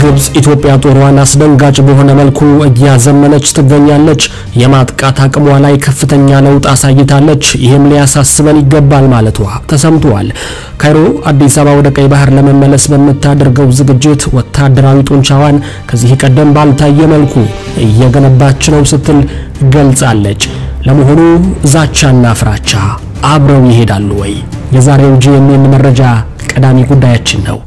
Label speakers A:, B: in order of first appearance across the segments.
A: ግብጽ ኢትዮጵያ ጦሯን አስደንጋጭ በሆነ መልኩ እያዘመነች ትገኛለች። የማጥቃት አቅሟ ላይ ከፍተኛ ለውጥ አሳይታለች። ይህም ሊያሳስበን ይገባል ማለቷ ተሰምቷል። ካይሮ አዲስ አበባ ወደ ቀይ ባህር ለመመለስ በምታደርገው ዝግጅት ወታደራዊ ጡንቻዋን ከዚህ ቀደም ባልታየ መልኩ እየገነባች ነው ስትል ገልጻለች። ለመሆኑ ዛቻና ፍራቻ አብረው ይሄዳሉ ወይ? የዛሬው ጂኤምኤን መረጃ ቀዳሚ ጉዳያችን ነው።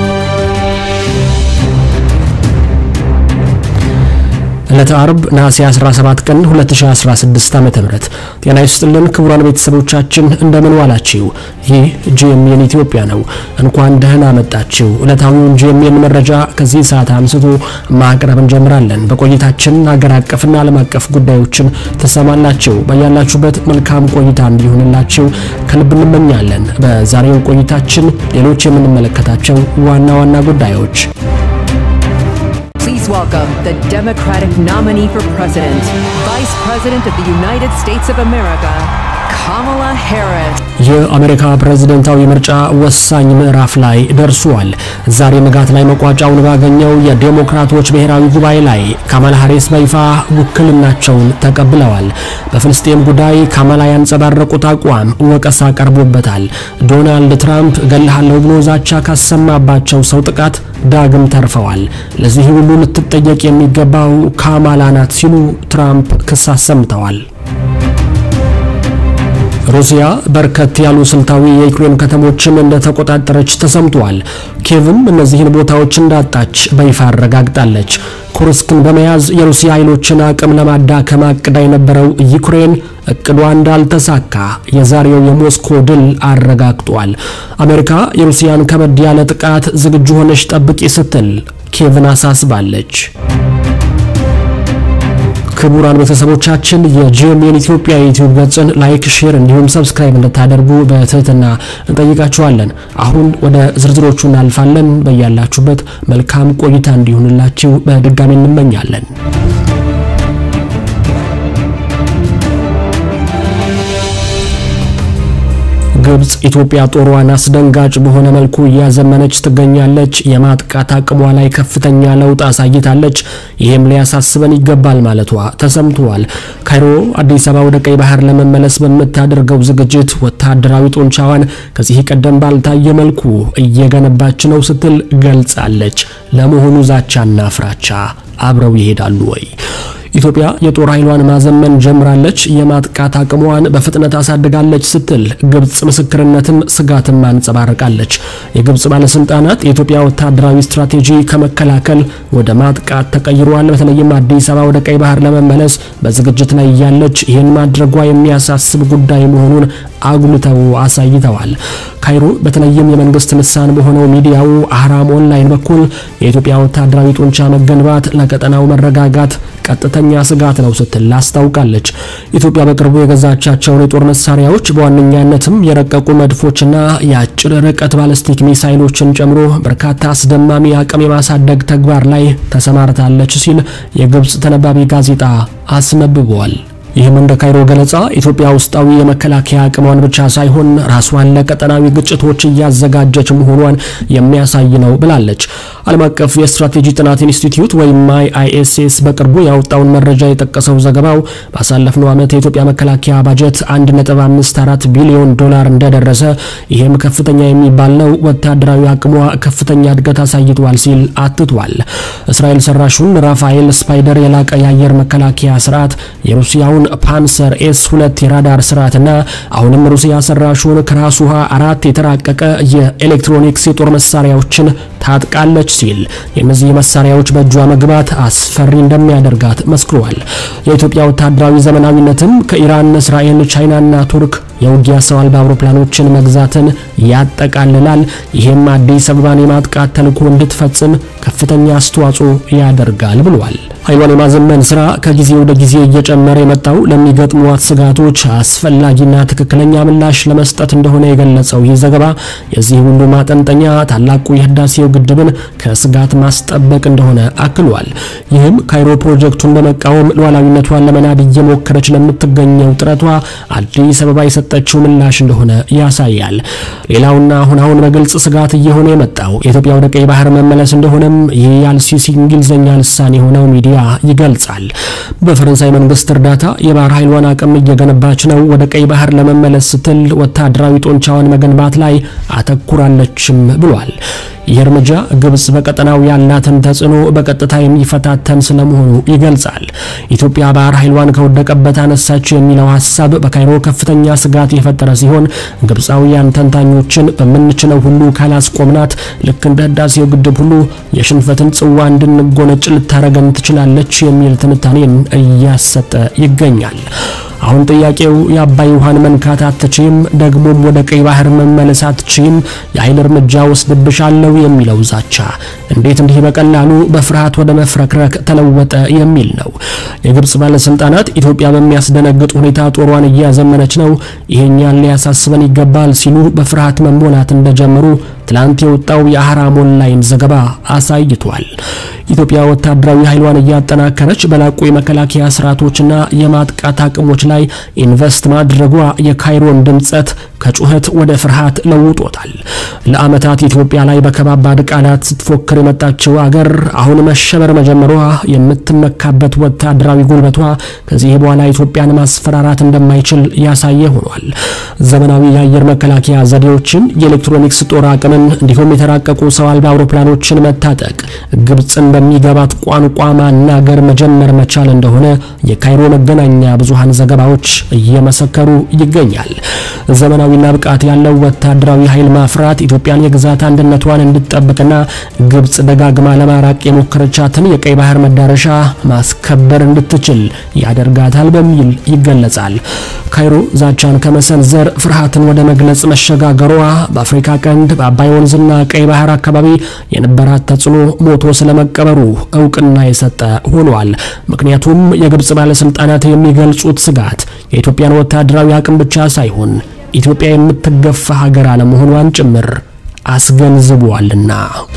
A: ዕለተ አርብ ነሐሴ 17 ቀን 2016 ዓ.ም ጤና ይስጥልን ክቡራን ቤተሰቦቻችን እንደምን ዋላችሁ? ይህ ጂኤምኤን ኢትዮጵያ ነው። እንኳን ደህና መጣችሁ። ዕለታዊውን ጂኤምኤን መረጃ ከዚህ ሰዓት አንስቶ ማቅረብ እንጀምራለን። በቆይታችን ሀገር አቀፍና ዓለም አቀፍ ጉዳዮችን ትሰማላችሁ። በያላችሁበት መልካም ቆይታ እንዲሆንላችሁ ከልብ እንመኛለን። በዛሬው ቆይታችን ሌሎች የምንመለከታቸው ዋና ዋና ጉዳዮች
B: Please welcome the Democratic nominee for president, Vice President of the United States of America, Kamala Harris.
A: የአሜሪካ ፕሬዝደንታዊ ምርጫ ወሳኝ ምዕራፍ ላይ ደርሷል። ዛሬ ንጋት ላይ መቋጫውን ባገኘው የዴሞክራቶች ብሔራዊ ጉባኤ ላይ ካማላ ሃሪስ በይፋ ውክልናቸውን ተቀብለዋል። በፍልስጤም ጉዳይ ካማላ ያንጸባረቁት አቋም ወቀሳ ቀርቦበታል። ዶናልድ ትራምፕ እገልሃለሁ ብሎ ዛቻ ካሰማባቸው ሰው ጥቃት ዳግም ተርፈዋል። ለዚህ ሁሉ ልትጠየቅ የሚገባው ካማላ ናት ሲሉ ትራምፕ ክስ አሰምተዋል። ሩሲያ በርከት ያሉ ስልታዊ የዩክሬን ከተሞችን እንደተቆጣጠረች ተሰምቷል። ኬቭም እነዚህን ቦታዎች እንዳጣች በይፋ አረጋግጣለች። ኩርስክን በመያዝ የሩሲያ ኃይሎችን አቅም ለማዳከም አቅዳ የነበረው ዩክሬን እቅዷ እንዳልተሳካ የዛሬው የሞስኮ ድል አረጋግጧል። አሜሪካ የሩሲያን ከበድ ያለ ጥቃት ዝግጁ ሆነች ጠብቂ ስትል ኬቭን አሳስባለች። ክቡራን ቤተሰቦቻችን የጂኤምኤን ኢትዮጵያ የዩቲዩብ ገጽን ላይክ፣ ሼር እንዲሁም ሰብስክራይብ እንድታደርጉ በትህትና እንጠይቃችኋለን። አሁን ወደ ዝርዝሮቹ እናልፋለን። በያላችሁበት መልካም ቆይታ እንዲሆንላችሁ በድጋሚ እንመኛለን። ግብጽ ኢትዮጵያ ጦሯን አስደንጋጭ በሆነ መልኩ እያዘመነች ትገኛለች። የማጥቃት አቅሟ ላይ ከፍተኛ ለውጥ አሳይታለች። ይህም ሊያሳስበን ይገባል ማለቷ ተሰምቷል። ካይሮ አዲስ አበባ ወደ ቀይ ባህር ለመመለስ በምታደርገው ዝግጅት ወታደራዊ ጡንቻዋን ከዚህ ቀደም ባልታየ መልኩ እየገነባች ነው ስትል ገልጻለች። ለመሆኑ ዛቻና ፍራቻ አብረው ይሄዳሉ ወይ? ኢትዮጵያ የጦር ኃይሏን ማዘመን ጀምራለች፣ የማጥቃት አቅሟን በፍጥነት አሳድጋለች ስትል ግብጽ ምስክርነትም ስጋትም አንጸባርቃለች። የግብጽ ባለስልጣናት የኢትዮጵያ ወታደራዊ ስትራቴጂ ከመከላከል ወደ ማጥቃት ተቀይሯል፣ በተለይም አዲስ አበባ ወደ ቀይ ባህር ለመመለስ በዝግጅት ላይ እያለች ይህን ማድረጓ የሚያሳስብ ጉዳይ መሆኑን አጉልተው አሳይተዋል። ካይሮ በተለይም የመንግስት ልሳን በሆነው ሚዲያው አህራም ኦንላይን በኩል የኢትዮጵያ ወታደራዊ ጡንቻ መገንባት ለቀጠናው መረጋጋት ቀጥተኛ ስጋት ነው ስትል አስታውቃለች። ኢትዮጵያ በቅርቡ የገዛቻቸውን የጦር መሳሪያዎች በዋነኛነትም የረቀቁ መድፎችና የአጭር ርቀት ባለስቲክ ሚሳይሎችን ጨምሮ በርካታ አስደማሚ አቅም የማሳደግ ተግባር ላይ ተሰማርታለች ሲል የግብጽ ተነባቢ ጋዜጣ አስነብበዋል። ይህም እንደ ካይሮ ገለጻ ኢትዮጵያ ውስጣዊ የመከላከያ አቅሟን ብቻ ሳይሆን ራሷን ለቀጠናዊ ግጭቶች እያዘጋጀች መሆኗን የሚያሳይ ነው ብላለች። ዓለም አቀፍ የስትራቴጂ ጥናት ኢንስቲትዩት ወይም አይኤስኤስ በቅርቡ ያወጣውን መረጃ የጠቀሰው ዘገባው ባሳለፍነው ዓመት የኢትዮጵያ መከላከያ ባጀት 1.54 ቢሊዮን ዶላር እንደደረሰ፣ ይህም ከፍተኛ የሚባል ነው፣ ወታደራዊ አቅሟ ከፍተኛ እድገት አሳይቷል ሲል አትቷል። እስራኤል ሰራሹን ራፋኤል ስፓይደር የላቀ የአየር መከላከያ ስርዓት የሩሲያውን ፓንሰር ኤስ ሁለት የራዳር ስርዓትና አሁንም ሩሲያ ሰራሹን ከራስ ውሃ አራት የተራቀቀ የኤሌክትሮኒክስ የጦር መሳሪያዎችን ታጥቃለች ሲል የእነዚህ መሳሪያዎች በእጇ መግባት አስፈሪ እንደሚያደርጋት መስክሯል። የኢትዮጵያ ወታደራዊ ዘመናዊነትም ከኢራን፣ እስራኤል፣ ቻይናና ቱርክ የውጊያ ሰው አልባ አውሮፕላኖችን መግዛትን ያጠቃልላል። ይህም አዲስ አበባን የማጥቃት ተልዕኮ እንድትፈጽም ከፍተኛ አስተዋጽኦ ያደርጋል ብሏል። ኃይሏን የማዘመን ስራ ከጊዜ ወደ ጊዜ እየጨመረ የመጣው ለሚገጥሟት ስጋቶች አስፈላጊና ትክክለኛ ምላሽ ለመስጠት እንደሆነ የገለጸው ይህ ዘገባ የዚህ ሁሉ ማጠንጠኛ ታላቁ የህዳሴው ግድብን ከስጋት ማስጠበቅ እንደሆነ አክሏል። ይህም ካይሮ ፕሮጀክቱን በመቃወም ሉዓላዊነቷን ለመናድ እየሞከረች ለምትገኘው ጥረቷ አዲስ አበባ የሰጠችው ምላሽ እንደሆነ ያሳያል። ሌላውና አሁን አሁን በግልጽ ስጋት እየሆነ የመጣው የኢትዮጵያ ወደ ቀይ ባህር መመለስ እንደሆነም ይህ የአልሲሲ እንግሊዝኛ ልሳን የሆነው ሚዲያ ይገልጻል። በፈረንሳይ መንግስት እርዳታ የባህር ኃይሏን አቅም እየገነባች ነው። ወደ ቀይ ባህር ለመመለስ ስትል ወታደራዊ ጦንቻዋን መገንባት ላይ አተኩራለችም ብሏል። ይህ እርምጃ ግብጽ በቀጠናው ያላትን ተጽዕኖ በቀጥታ የሚፈታተን ስለመሆኑ ይገልጻል። ኢትዮጵያ ባህር ኃይሏን ከወደቀበት አነሳችው የሚለው ሀሳብ በካይሮ ከፍተኛ ስጋት የፈጠረ ሲሆን ግብፃውያን ተንታኞችን በምንችለው ሁሉ ካላስቆምናት ልክ እንደ ህዳሴው ግድብ ሁሉ የሽንፈትን ጽዋ እንድንጎነጭ ልታረገን ትችላለች የሚል ትንታኔን እያሰጠ ይገኛል። አሁን ጥያቄው የአባይ ውሃን መንካት አትችም፣ ደግሞም ወደ ቀይ ባህር መመለስ አትችም፣ የኃይል እርምጃ ወስድብሻለሁ የሚለው ዛቻ እንዴት እንዲህ በቀላሉ በፍርሃት ወደ መፍረክረክ ተለወጠ የሚል ነው። የግብጽ ባለስልጣናት ኢትዮጵያ በሚያስደነግጥ ሁኔታ ጦሯን እያዘመነች ነው፣ ይሄኛን ሊያሳስበን ይገባል ሲሉ በፍርሃት መሞላት እንደጀመሩ ትላንት የወጣው የአህራም ኦንላይን ዘገባ አሳይቷል። ኢትዮጵያ ወታደራዊ ኃይሏን እያጠናከረች በላቁ የመከላከያ ስርዓቶችና የማጥቃት አቅሞች ላይ ኢንቨስት ማድረጓ የካይሮን ድምጸት ከጩኸት ወደ ፍርሃት ለውጦታል። ለዓመታት ኢትዮጵያ ላይ በከባባድ ቃላት ስትፎክር የመጣችው አገር አሁን መሸበር መጀመሯ የምትመካበት ወታደራዊ ጉልበቷ ከዚህ በኋላ ኢትዮጵያን ማስፈራራት እንደማይችል ያሳየ ሆኗል። ዘመናዊ የአየር መከላከያ ዘዴዎችን፣ የኤሌክትሮኒክስ ጦር አቅምን እንዲሁም የተራቀቁ ሰው አልባ አውሮፕላኖችን መታጠቅ ግብፅን በሚገባት ቋንቋ ማናገር መጀመር መቻል እንደሆነ የካይሮ መገናኛ ብዙሃን ዘገባዎች እየመሰከሩ ይገኛል። ዘመናዊና ብቃት ያለው ወታደራዊ ኃይል ማፍራት ኢትዮጵያን የግዛት አንድነቷን እንድትጠብቅና ግብፅ ደጋግማ ለማራቅ የሞከረቻትን የቀይ ባህር መዳረሻ ማስከበር እንድትችል ያደርጋታል በሚል ይገለጻል። ካይሮ ዛቻን ከመሰንዘር ፍርሃትን ወደ መግለጽ መሸጋገሯ በአፍሪካ ቀንድ በአባይ ወንዝና ቀይ ባህር አካባቢ የነበራት ተጽዕኖ ሞቶ ስለመቀበሩ እውቅና የሰጠ ሆኗል። ምክንያቱም የግብጽ ባለስልጣናት የሚገልጹት ስጋት የኢትዮጵያን ወታደራዊ አቅም ብቻ ሳይሆን ኢትዮጵያ የምትገፋ ሀገር አለመሆኗን ጭምር አስገንዝቧልና።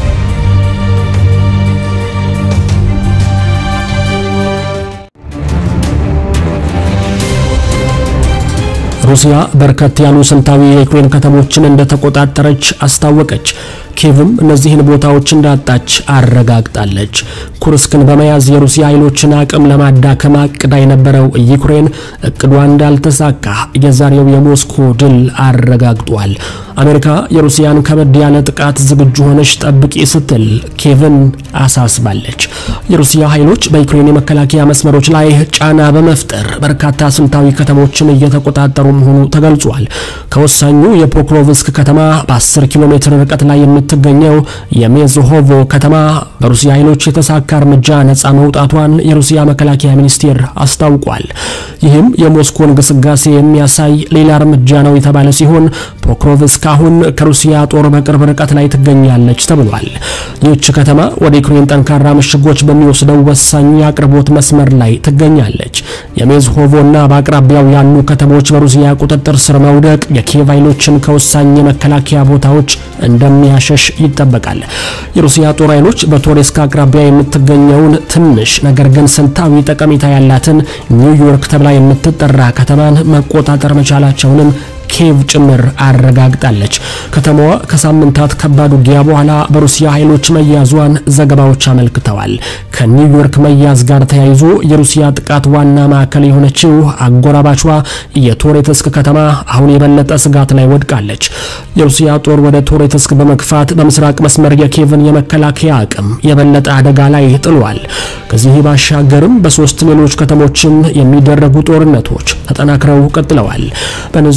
A: ሩሲያ በርከት ያሉ ስልታዊ የዩክሬን ከተሞችን እንደተቆጣጠረች አስታወቀች። ኪየቭም እነዚህን ቦታዎች እንዳጣች አረጋግጣለች። ኩርስክን በመያዝ የሩሲያ ኃይሎችን አቅም ለማዳከም አቅዳ የነበረው ዩክሬን እቅዷ እንዳልተሳካ የዛሬው የሞስኮ ድል አረጋግጧል። አሜሪካ የሩሲያን ከበድ ያለ ጥቃት ዝግጁ ሆነች ጠብቂ ስትል ኪየቭን አሳስባለች። የሩሲያ ኃይሎች በዩክሬን የመከላከያ መስመሮች ላይ ጫና በመፍጠር በርካታ ስልታዊ ከተሞችን እየተቆጣጠሩ መሆኑ ተገልጿል። ከወሳኙ የፖክሮቭስክ ከተማ በ10 ኪሎ ሜትር ርቀት ላይ የምትገኘው የሜዝሆቮ ከተማ በሩሲያ ኃይሎች የተሳካ እርምጃ ነጻ መውጣቷን የሩሲያ መከላከያ ሚኒስቴር አስታውቋል። ይህም የሞስኮን ግስጋሴ የሚያሳይ ሌላ እርምጃ ነው የተባለ ሲሆን ፖክሮቭስክ አሁን ከሩሲያ ጦር በቅርብ ርቀት ላይ ትገኛለች ተብሏል። ይህች ከተማ ወደ ዩክሬን ጠንካራ ምሽጎች በሚወስደው ወሳኝ የአቅርቦት መስመር ላይ ትገኛለች። የሜዝሆቮና በአቅራቢያው ያሉ ከተሞች በሩሲያ ቁጥጥር ስር መውደቅ የኪየቭ ኃይሎችን ከወሳኝ የመከላከያ ቦታዎች እንደሚያሸሽ ይጠበቃል። የሩሲያ ጦር ኃይሎች በቶሬስክ አቅራቢያ የምትገኘውን ትንሽ ነገር ግን ስልታዊ ጠቀሜታ ያላትን ኒውዮርክ ተብላ የምትጠራ ከተማን መቆጣጠር መቻላቸውንም ኪየቭ ጭምር አረጋግጣለች። ከተማዋ ከሳምንታት ከባድ ውጊያ በኋላ በሩሲያ ኃይሎች መያዟን ዘገባዎች አመልክተዋል። ከኒውዮርክ መያዝ ጋር ተያይዞ የሩሲያ ጥቃት ዋና ማዕከል የሆነችው አጎራባቿ የቶሬትስክ ከተማ አሁን የበለጠ ስጋት ላይ ወድቃለች። የሩሲያ ጦር ወደ ቶሬትስክ በመግፋት በምስራቅ መስመር የኪየቭን የመከላከያ አቅም የበለጠ አደጋ ላይ ጥሏል። ከዚህ ባሻገርም በሶስት ሌሎች ከተሞችም የሚደረጉ ጦርነቶች ተጠናክረው ቀጥለዋል። በእነዚህ ቦታ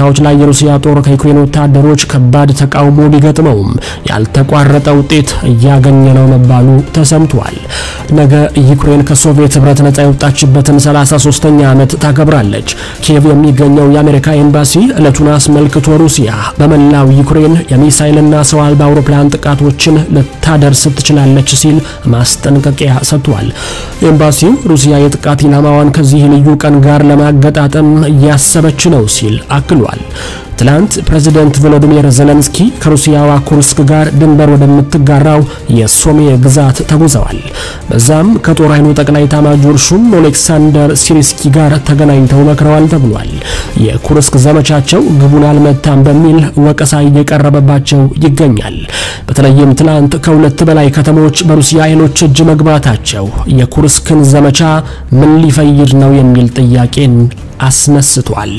A: ቦታዎች ላይ የሩሲያ ጦር ከዩክሬን ወታደሮች ከባድ ተቃውሞ ቢገጥመውም ያልተቋረጠ ውጤት እያገኘ ነው መባሉ ተሰምቷል። ነገ ዩክሬን ከሶቪየት ህብረት ነጻ የወጣችበትን 33ኛ ዓመት ታከብራለች። ኪየቭ የሚገኘው የአሜሪካ ኤምባሲ ዕለቱን አስመልክቶ ሩሲያ በመላው ዩክሬን የሚሳይልና ሰው አልባ አውሮፕላን ጥቃቶችን ልታደርስ ትችላለች ሲል ማስጠንቀቂያ ሰጥቷል። ኤምባሲው ሩሲያ የጥቃት ኢላማዋን ከዚህ ልዩ ቀን ጋር ለማገጣጠም እያሰበች ነው ሲል አክሏል። ትላንት ፕሬዚደንት ቮሎዲሚር ዜሌንስኪ ከሩሲያዋ ኩርስክ ጋር ድንበር ወደምትጋራው የሶሜ ግዛት ተጉዘዋል። በዛም ከጦር ኃይሉ ጠቅላይ ኤታማዦር ሹም ኦሌክሳንደር ሲሪስኪ ጋር ተገናኝተው መክረዋል ተብሏል። የኩርስክ ዘመቻቸው ግቡን አልመታም በሚል ወቀሳ እየቀረበባቸው ይገኛል። በተለይም ትላንት ከሁለት በላይ ከተሞች በሩሲያ ኃይሎች እጅ መግባታቸው የኩርስክን ዘመቻ ምን ሊፈይድ ነው የሚል ጥያቄን አስነስቷል።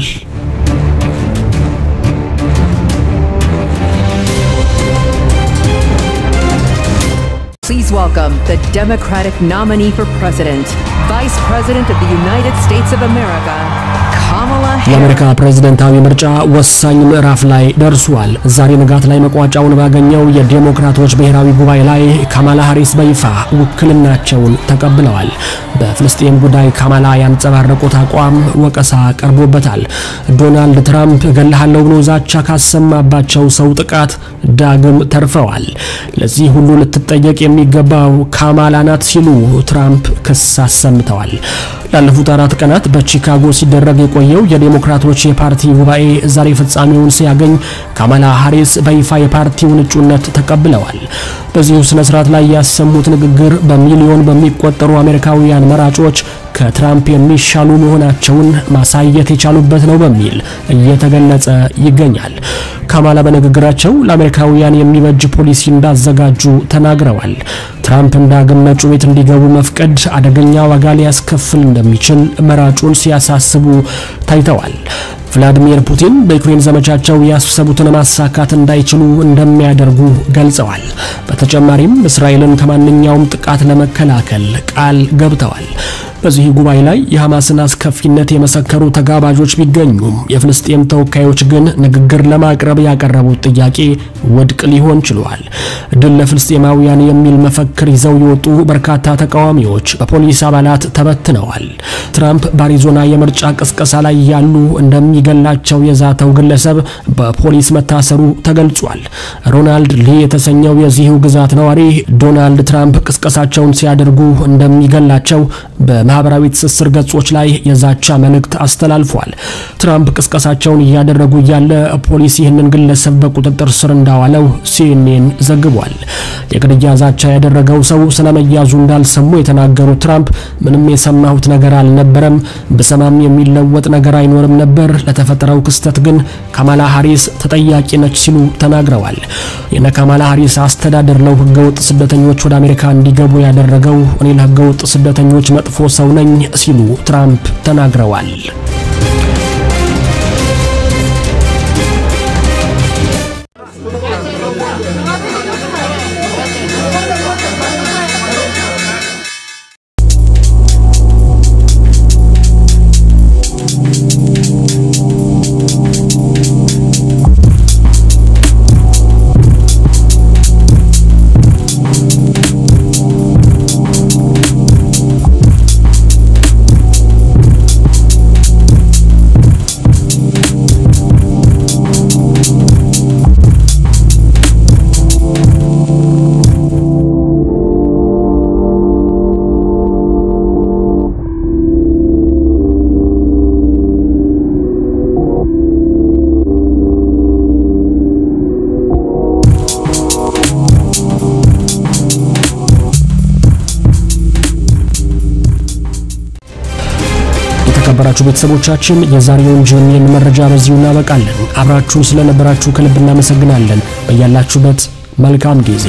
B: Please welcome the Democratic nominee for president, Vice President of the United States of America, Kamala Harris.
A: የአሜሪካ ፕሬዝደንታዊ ምርጫ ወሳኝ ምዕራፍ ላይ ደርሷል። ዛሬ ንጋት ላይ መቋጫውን ባገኘው የዴሞክራቶች ብሔራዊ ጉባኤ ላይ ካማላ ሃሪስ በይፋ ውክልናቸውን ተቀብለዋል። በፍልስጤም ጉዳይ ካማላ ያንጸባረቁት አቋም ወቀሳ ቀርቦበታል። ዶናልድ ትራምፕ እገልሃለሁ ብሎ ዛቻ ካሰማባቸው ሰው ጥቃት ዳግም ተርፈዋል። ለዚህ ሁሉ ልትጠየቅ የሚገባው ካማላ ናት ሲሉ ትራምፕ ክስ አሰምተዋል። ላለፉት አራት ቀናት በቺካጎ ሲደረግ የቆየው የዴሞክራቶች የፓርቲ ጉባኤ ዛሬ ፍጻሜውን ሲያገኝ ካማላ ሃሪስ በይፋ የፓርቲውን እጩነት ተቀብለዋል። በዚሁ ስነ ስርዓት ላይ ያሰሙት ንግግር በሚሊዮን በሚቆጠሩ አሜሪካውያን መራጮች ከትራምፕ የሚሻሉ መሆናቸውን ማሳየት የቻሉበት ነው በሚል እየተገለጸ ይገኛል። ካማላ በንግግራቸው ለአሜሪካውያን የሚበጅ ፖሊሲ እንዳዘጋጁ ተናግረዋል። ትራምፕ ዳግም ነጩ ቤት እንዲገቡ መፍቀድ አደገኛ ዋጋ ሊያስከፍል እንደሚችል መራጩን ሲያሳስቡ ታይተዋል። ቭላዲሚር ፑቲን በዩክሬን ዘመቻቸው ያሰቡትን ማሳካት እንዳይችሉ እንደሚያደርጉ ገልጸዋል። በተጨማሪም እስራኤልን ከማንኛውም ጥቃት ለመከላከል ቃል ገብተዋል። በዚህ ጉባኤ ላይ የሐማስን አስከፊነት የመሰከሩ ተጋባዦች ቢገኙም የፍልስጤም ተወካዮች ግን ንግግር ለማቅረብ ያቀረቡት ጥያቄ ውድቅ ሊሆን ችሏል። ድል ለፍልስጤማውያን የሚል መፈክር ይዘው የወጡ በርካታ ተቃዋሚዎች በፖሊስ አባላት ተበትነዋል። ትራምፕ በአሪዞና የምርጫ ቅስቀሳ ላይ ያሉ እንደሚገላቸው የዛተው ግለሰብ በፖሊስ መታሰሩ ተገልጿል። ሮናልድ ሊ የተሰኘው የዚሁ ግዛት ነዋሪ ዶናልድ ትራምፕ ቅስቀሳቸውን ሲያደርጉ እንደሚገላቸው በማህበራዊ ትስስር ገጾች ላይ የዛቻ መልእክት አስተላልፏል። ትራምፕ ቅስቀሳቸውን እያደረጉ እያለ ፖሊስ ይህንን ግለሰብ በቁጥጥር ስር እንዳዋለው ሲኤንኤን ዘግቧል። የግድያ ዛቻ ያደረገው ሰው ስለመያዙ እንዳልሰሙ የተናገሩት ትራምፕ ምንም የሰማሁት ነገር አልነበረም፣ ብሰማም የሚለወጥ ነገር አይኖርም ነበር። ለተፈጠረው ክስተት ግን ካማላ ሃሪስ ተጠያቂ ነች ሲሉ ተናግረዋል። የነ ካማላ ሃሪስ አስተዳደር ነው ህገወጥ ስደተኞች ወደ አሜሪካ እንዲገቡ ያደረገው። እኔ ለህገወጥ ስደተኞች መጥፎ ሰው ነኝ ሲሉ ትራምፕ ተናግረዋል። የተከበራችሁ ቤተሰቦቻችን የዛሬውን ጂኤምኤን መረጃ በዚሁ እናበቃለን። አብራችሁን ስለነበራችሁ ከልብ እናመሰግናለን። በያላችሁበት መልካም ጊዜ